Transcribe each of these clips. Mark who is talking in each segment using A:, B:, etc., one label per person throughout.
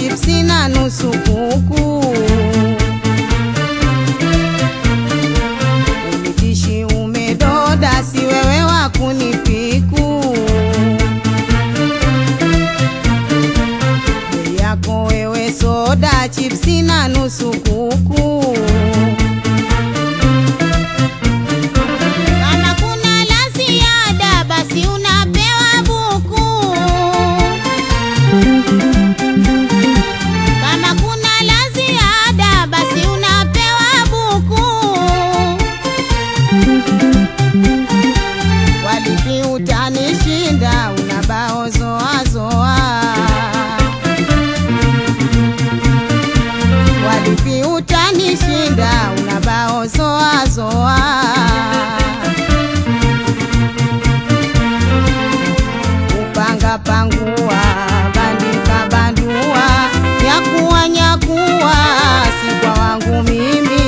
A: chipsi na nusu kuku. Umitishi umedoda, si wewe wa kunipiku. Bei yako wewe soda, chipsi na nusu kuku. Kama kuna la ziada, basi unapewa buku. Kama kuna la ziada basi unapewa buku. Walipi utanishinda, una bao zoa zoa. Walipi utanishinda, una bao zoa zoa. Upanga pangua, bandika bandua, nyakuwa nyakuwa, si kwa wangu mimi.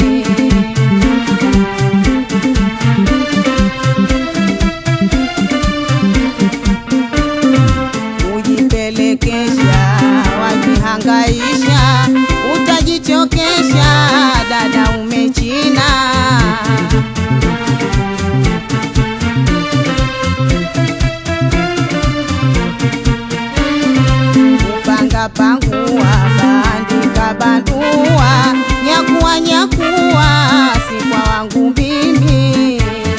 A: Ujipelekesha, wajihangaisha, utajichokesha, dada umechina. Upanga pangua, bandika bandua, nyakuwa nyakuwa, si kwa wangu mimi.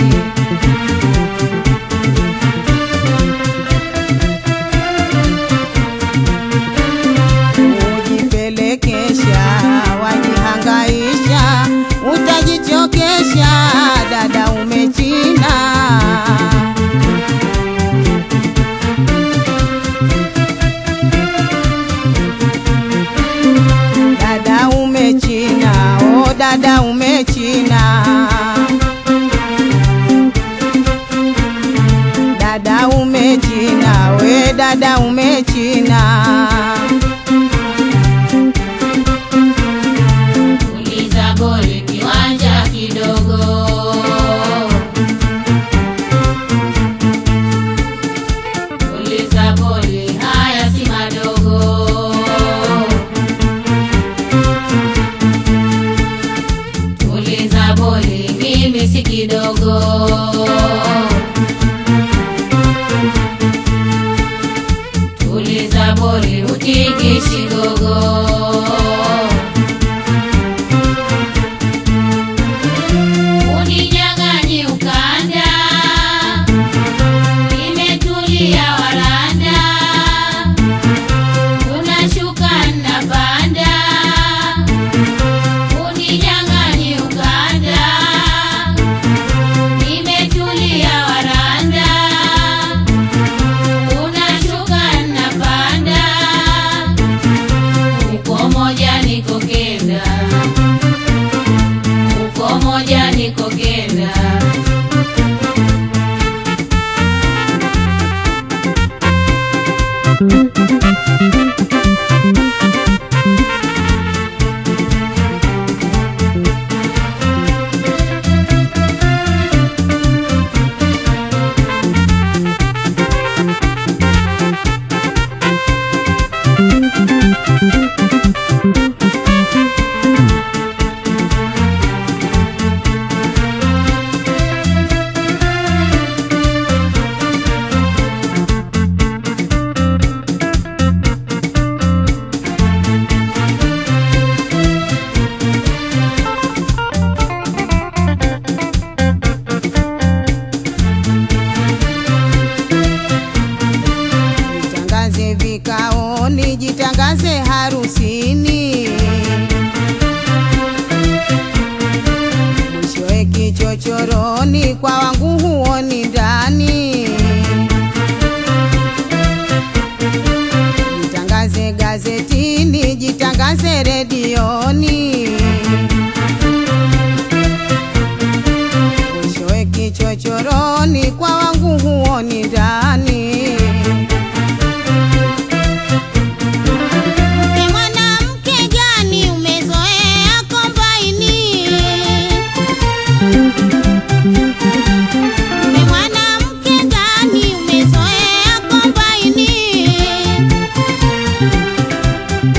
A: Ujipelekesha, wajihangaisha, utajichokesha, dada umechina. Dada umechina, oh dada umechina. Dada umechina, we dada umechina.
B: Uliza boli kiwanja kidogo. Uliza boli haya si madogo. Uliza boli mimi si kidogo. Uliza boli utikishi gogo. Uninyang'anyi ukanda, nimetulia waranda, unashuka napanda. Uninyang'anyi ukanda, nimetulia waranda, unashuka napanda. Uko moja niko kenda uko moja niko kenda
A: Jitangaze vikaoni, jitangaze harusini. Mwishowe kichochoroni, kwa wangu huoni ndani. Jitangaze gazetini, jitangaze redioni. Mwishowe kichochoroni, kwa wangu huoni ndani. Mke mwanamke gani umezoea kombaini? Mke mwanamke gani umezoea kombaini?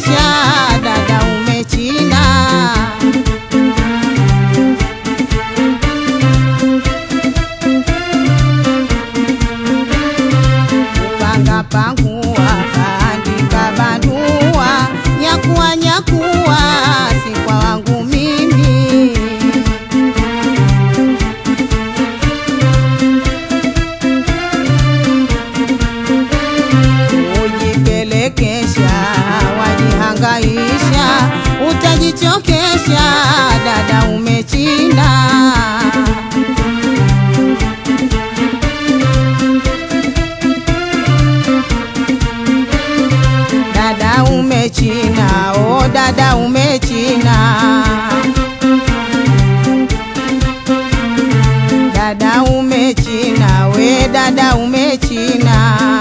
A: utajichokesha dada umechina panga pangua bandika bandua nyakuwa nyakuwa si kwa wangu mimi ujipelekesha wajihangaisha utajichokesha dada umechinda dada umechina o dada umechina dada umechina we dada umechina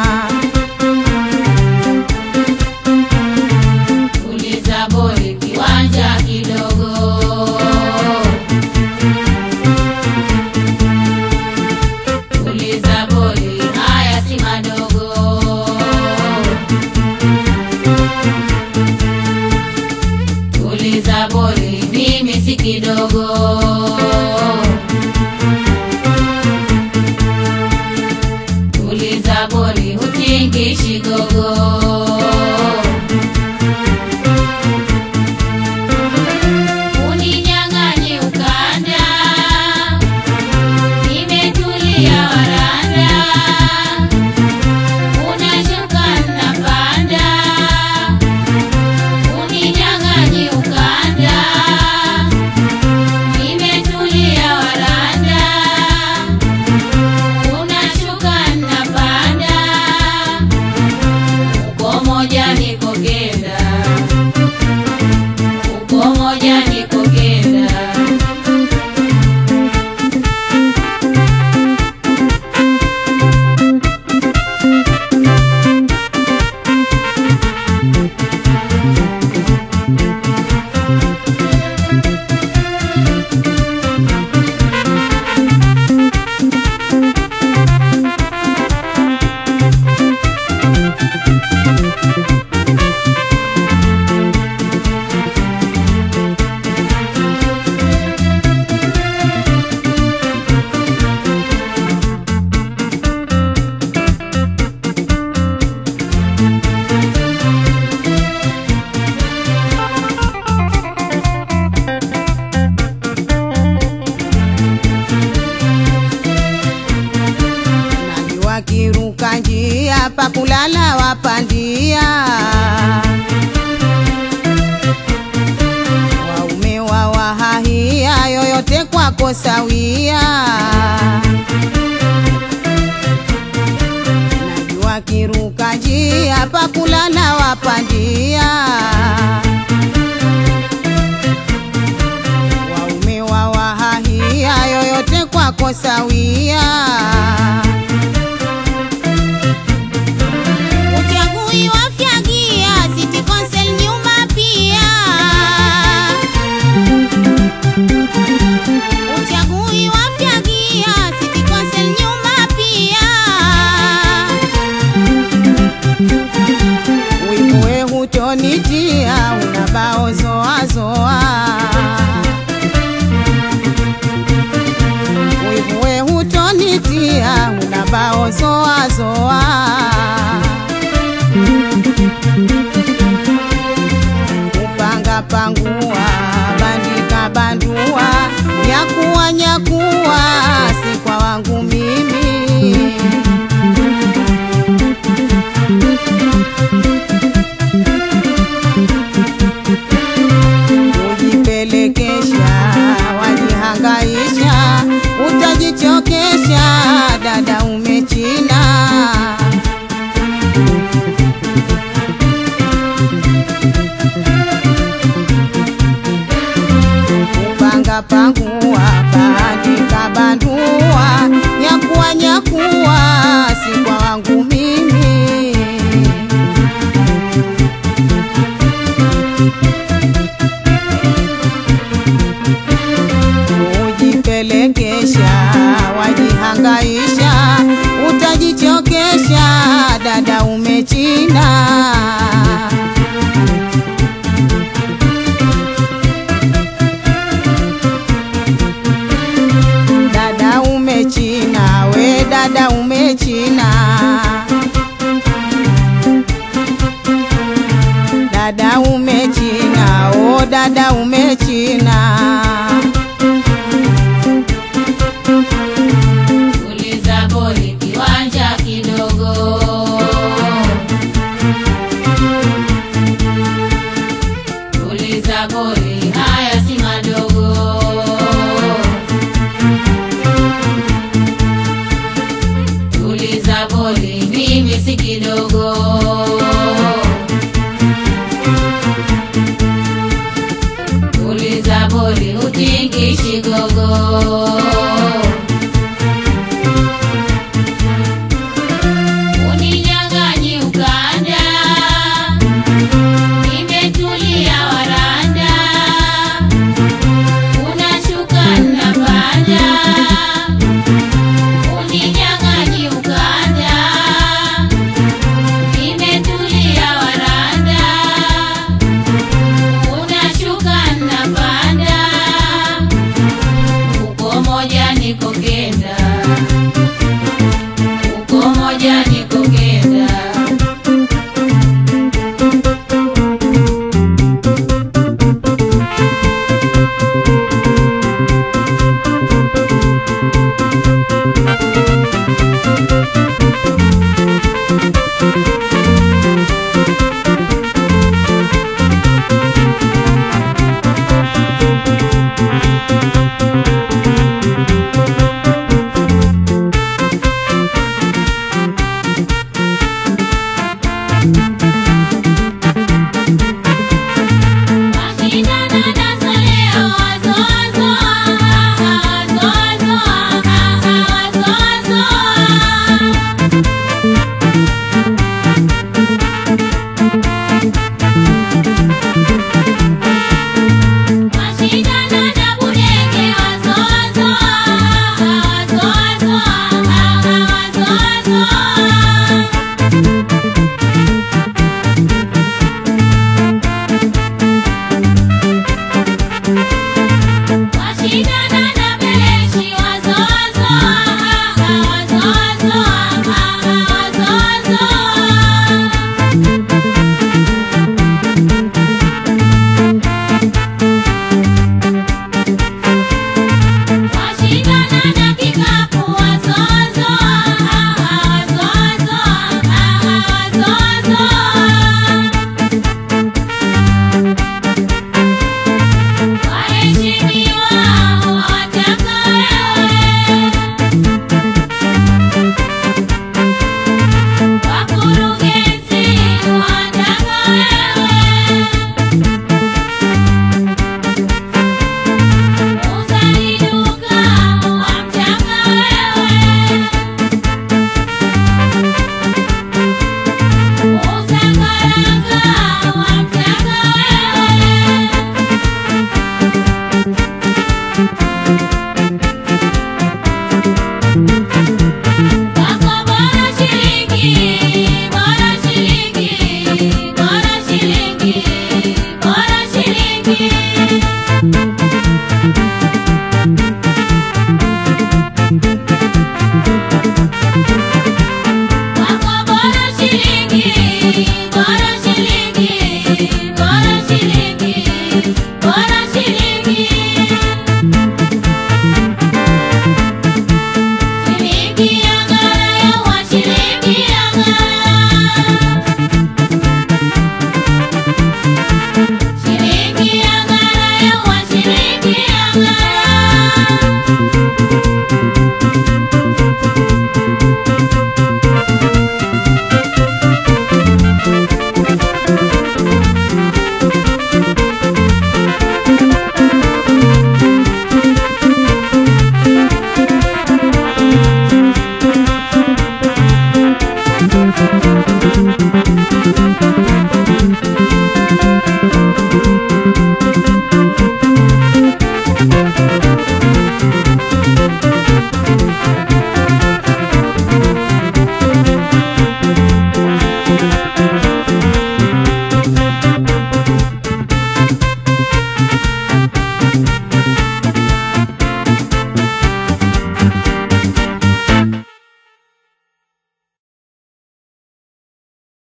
B: Tuliza boli kiwanja kidogo. Tuliza boli haya si madogo. Tuliza boli mimi si kidogo. Tuliza boli hutingishi gogo. Uninyang'anye ukanda, nimetulia waranda, unashuka napanda. Uninyang'anye ukanda, nimetulia waranda, unashuka napanda. Uko moja niko kenda uko moja niko kenda
A: najua kiruka njia pakulala wapandia waume wa wahahia yoyote kwako sawia najua kiruka njia pakulala wapandia waume wa wahahia yoyote kwako sawia Uchagui wafyagia City Council nyumba pia Uchagui wafyagia City Council nyumba pia Wivuwe hutonitia unabao zoa zoa Wivuwe hutonitia unabao zoa zoa kupanga pangua bandika bandua nyakuwa nyakuwa si kwa wangu mimi ujipelekesha wajihangaisha utajichokesha dada umechina kupanga pangua bandika bandua nyakuwa nyakuwa si kwa wangu mimi ujipelekesha wajihangaisha utajichokesha dada umechinda kule China.
B: Tuliza boli kiwanja kidogo. Tuliza boli haya si madogo. Tuliza boli mimi si kidogo. Tuliza boli utingishi gogo. Uninyang'anyi ukanda, nimetulia waranda, unashuka napanda. Uninyang'anyi ukanda, nimetulia waranda, unashuka napanda. Uko moja niko kenda uko moja niko kenda Mashindano nazo leo wazo wazo wazo wazo wazo wazo Mashindano na budege wazo wazo wazo wazo wazo wazo